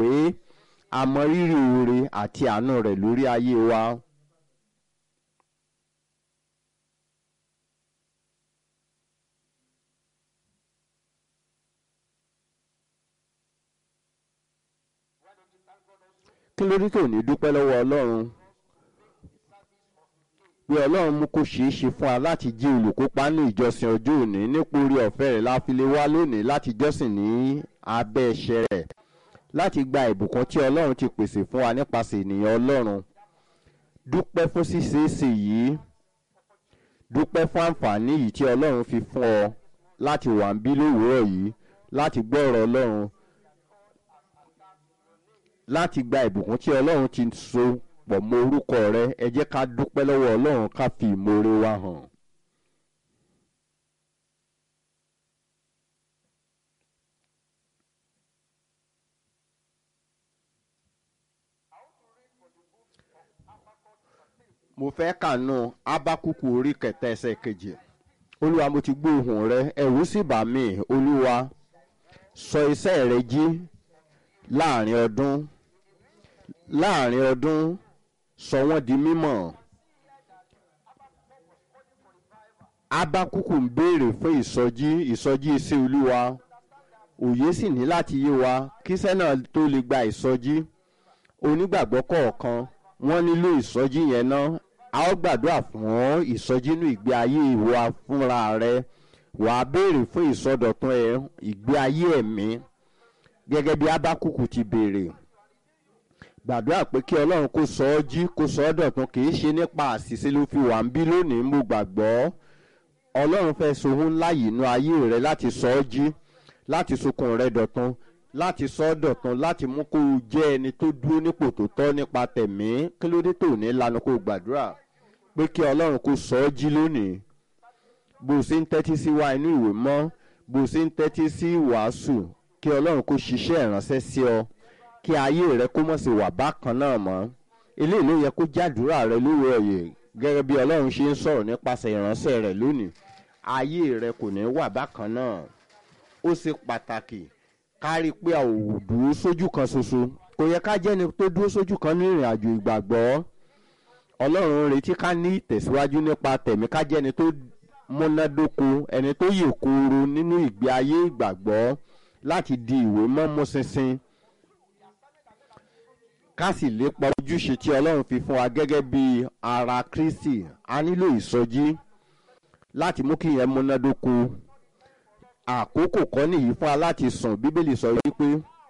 pé a mọ rírì oore àti àánú rẹ̀ lórí ayé wa. kí ló dé tó ní dúpẹ́ lọ́wọ́ ọlọ́run pé ọlọ́run mú kó ṣeé ṣe fún wa láti jí olùkópa ní ìjọsìn ọjọ́ òní nípò orí ọ̀fẹ́ rẹ̀ la fi lè wá lónìí láti jọ́sìn ní abẹ́ ẹ̀ṣẹ̀ rẹ̀ láti gba ìbùkún tí ọlọ́run ti pèsè fún wa nípasẹ̀ ènìyàn ọlọ́run dúpẹ́ fún ṣíṣeéṣe yìí dúpẹ́ fún àǹfààní yìí tí ọlọ́run fi fún ọ láti wà ń bí lówùúrọ̀ yìí láti gbọ́ ọ̀rọ̀ ọlọ́run láti gba ìbùkún tí ọlọ́run ti so pọ̀ mọ́ orúkọ rẹ ẹ jẹ́ ká dúpẹ́ lọ́wọ́ ọlọ́run ká fi ìmoore wa hàn. mo fẹ́ kànú ábákùkù orí kẹta ẹsẹ̀ kejì olúwa mo ti gbọ́ ohùn rẹ ẹ̀rù sì bà mí olúwa sọ iṣẹ́ rẹ jí láàrin ọdún láàrin ọdún sọ wọ́n di mímọ̀ ábákùkù ń béèrè fún ìsọjí ìsọjí iṣẹ́ olúwa òye sì ní láti yé wa kíṣẹ́ náà tó lè gba ìsọjí onígbàgbọ́ kọ̀ọ̀kan wọ́n nílò ìsọjí yẹn náà a ó gbàdúrà fún ìsọjí inú ìgbé ayé ìwà fúnra rẹ wàá béèrè fún ìsọdọ̀tun ẹ̀ ìgbé ayé ẹ̀mí gẹ́gẹ́ bí ábákùkù ti béèrè gbàdúrà pé kí ọlọ́run kó sọ ọ́ jí kó sọ ọ́ dọ̀tun kì í ṣe nípa àṣìṣe ló fi wà ń bí lónìí mo gbàgbọ́ ọlọ́run fẹ́ sohun ńlá yìí inú ayé rẹ láti sọ ọ́ jí láti sokùn rẹ dọ̀tun láti sọ ọ́ dọ̀tun láti mú kó o jẹ́ ẹni tó dúró nípò tó tọ́ nípa tẹ̀mí kí ló dé tó ní lanu kó o gbàdúrà pé kí ọlọ́run kó sọ ọ́ jí lónìí bó o ṣe ń tẹ́tí sí wa inú ìwé mọ́ bó o ṣe ń tẹ́tí sí wàásù kí ọlọ́run kó ṣiṣẹ́ ìránṣẹ́ sí ọ kí ayé rẹ kó mọ̀ sí wà bákan náà mọ́ eléyìí ló yẹ kó jádùúrà rẹ lórí ọ̀yẹ̀ gẹ́gẹ́ bí ọlọ́run ṣe ń sọ̀rọ̀ nípasẹ̀ ìránṣẹ́ rẹ lónìí ayé rẹ kò ní wà bákan náà ó ṣe pàtàkì kárí pé a ò dúró sójú kan ṣoṣo kò yẹ ká jẹ́ni tó dúró sójú kan ní ìrìn àjò ìgbàgbọ́ ọlọ́run ń retí ká ní ìtẹ̀síwájú nípa tẹ̀mí ká jẹ́ni tó múnádóko ẹni tó yè kooro nínú ìgbé ayé ìgbàgbọ́ láti di ìwé mọ́mú ṣinṣin ká sì lépa ojúṣe tí ọlọ́run fi fún wa gẹ́gẹ́ bí ara kristi a nílò ìsọjí láti mú kí ìyẹn múnádóko àkókò kọ́ nìyí fún wa láti sùn bíbélì sọ wípé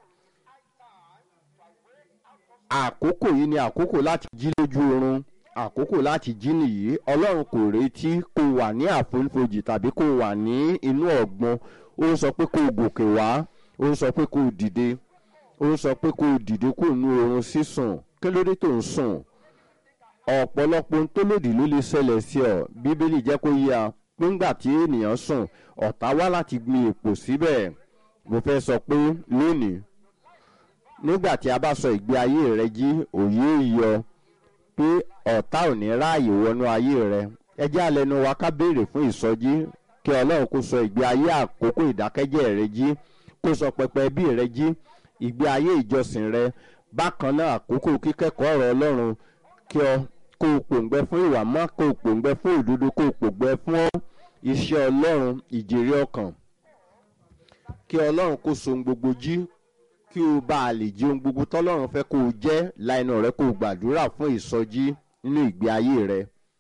àkókò yìí ni àkókò láti jí lójú oorun àkókò láti jí nìyí ọlọ́run kò retí kó wà ní àfonífojì tàbí kó wà ní inú ọ̀gbun ó ń sọ pé kó gòkè wá ó ń sọ pé kó dìde ó ń sọ pé kó dìde kó nu oorun sísùn kí ló dé tó ń sùn ọ̀pọ̀lọpọ̀ ohun tó lòdì ló lè ṣẹlẹ̀ sí ọ bíbélì jẹ́ kó yá nígbà tí ènìyàn sùn ọ̀tá wá láti gbin èpò síbẹ̀ mo fẹ́ sọ pé lónìí nígbà tí a bá sọ ìgbé ayé rẹ jí òye yọ pé ọ̀tá ò ní ráàyè wọnú ayé rẹ ẹ jẹ́ àlẹ́nu wa ká béèrè fún ìsọjí kí ọlọ́run kó sọ ìgbé ayé àkókò ìdákẹ́jẹ́ rẹ jí kó sọ pẹpẹ ẹbí rẹ jí ìgbé ayé ìjọsìn rẹ bákan náà àkókò kíkẹ́kọ̀ọ́ ọ̀rọ̀ ọlọ́run kí ọ kó o pòǹgbẹ fún ìwà mọ́ kó o pòǹgbẹ fún òdodo kó o pòǹgbẹ fún iṣẹ́ ọlọ́run ìjèrè ọkàn kí ọlọ́run kó so ohun gbogbo jí kí o bá a lè jí ohun gbogbo tọ́lọ́run fẹ́ kó o jẹ́ láìnà rẹ kó o gbàdúrà fún ìsọjí nínú ìgbé ayé rẹ.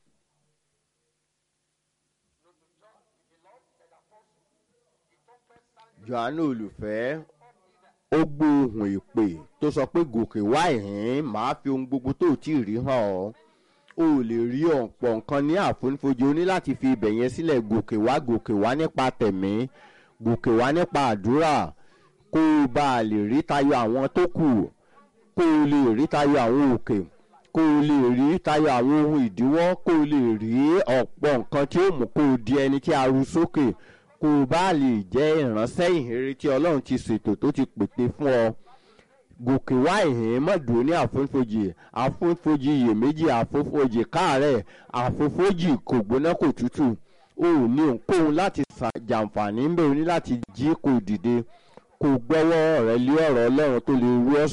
johannu olùfẹ́ ó gbóhùn ìpè tó sọ pé gòkè wá ìhín màá fi ohun gbogbo tó tí ì rí hàn ọ́ o ò lè rí ọ̀pọ̀ nǹkan ní àfonífojì o ní láti fi ibẹ̀ yẹn sílẹ̀ gòkè wá gòkè wá nípa tẹ̀mí gòkè wá nípa àdúrà kó o bá a lè rí tayọ àwọn tó kù kó o lè rí tayọ àwọn òkè kó o lè rí tayọ àwọn ohun ìdíwọ́ kó o lè rí ọ̀pọ̀ nǹkan tí ó mú kó o di ẹni tí a ru sókè kó o bá lè jẹ́ ìránṣẹ́ ìhìnrere tí ọlọ́run ti ṣètò tó ti pète fún ọ gòkè wá ìhìn mọ̀dúró ní àfonífojì àfonífojì iyèméjì àfonífojì káàárẹ̀ àfonífojì kò gbóná kò tútù o ò ní ohunkóhun láti jàǹfààní ń bẹ̀rù ní láti jí kò dìde kò gbọ́wọ́ rẹ lé ọ̀rọ̀ ọlọ́run tó lè rú ọ́